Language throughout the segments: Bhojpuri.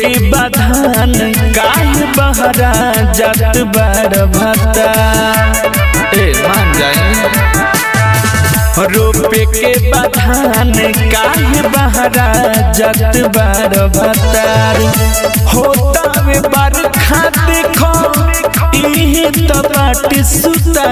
के बधान काहे बहरा जात बार भता ए मान जाए रोपे के बधान काहे बहरा जात बार भतार होता वे बरखा देखो इहे तो बाट सुता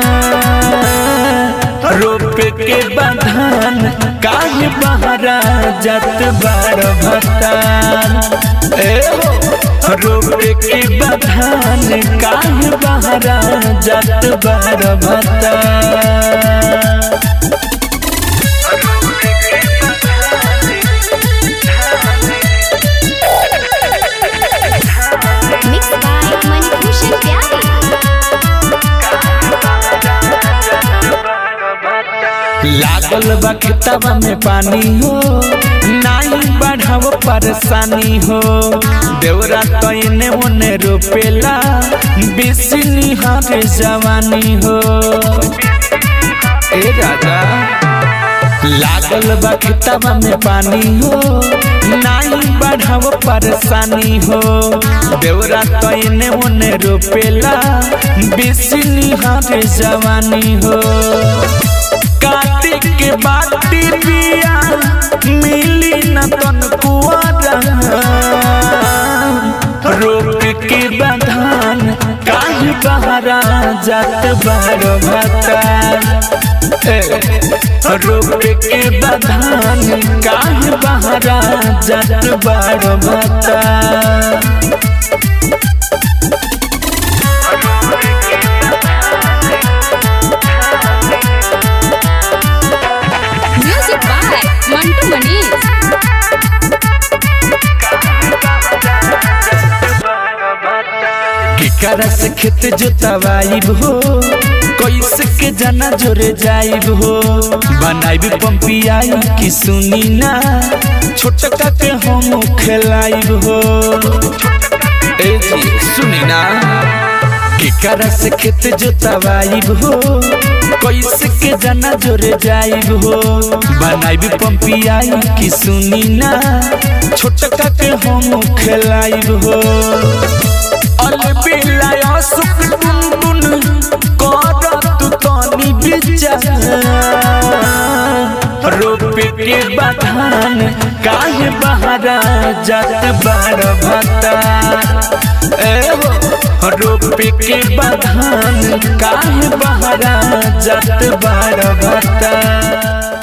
रोपे के बधान काहे बहरा जात बार भतार ए हो रोपे के बधान काहे बहरा जात बार भतार Mixed by Manibhushan Pyare. लागल बा खेतवा में पानी हो नाही बढ़ाव परेशानी हो देवरा तैने ओने रोपेला बेसी निहार जवानी हो ए राजा लागल बा खेतवा में पानी हो नाही बढ़ाव परेशानी हो देवरा तैने ओने रोपेला बेसी निहार जवानी हो काटे के बाटी बिया मिली न तन कुआरा रोक के बधान काहे बहरा जात बार भता रोक के बधान काहे बहरा जात बार भता Music by Mantu Manish. केकरा से खेत जोतवाइब हो कैसे के जाना जोरे जाइब हो बनाइब पंपियाई की सुनी ना छोटका के हम खेलाइब हो ए जी सुनी ना केकरा से खेत जोतवाइब हो कैसे के जाना जोरे जाइब हो बनाइब पंपियाई की सुनी ना छोटका के हम खेलाइब हो अलबिलाया सुख टुन करत तनी विचार रोपे के बधान काहे बहरा जात बार भता ए हो रोपे के बधान काहे बहरा जात बार भता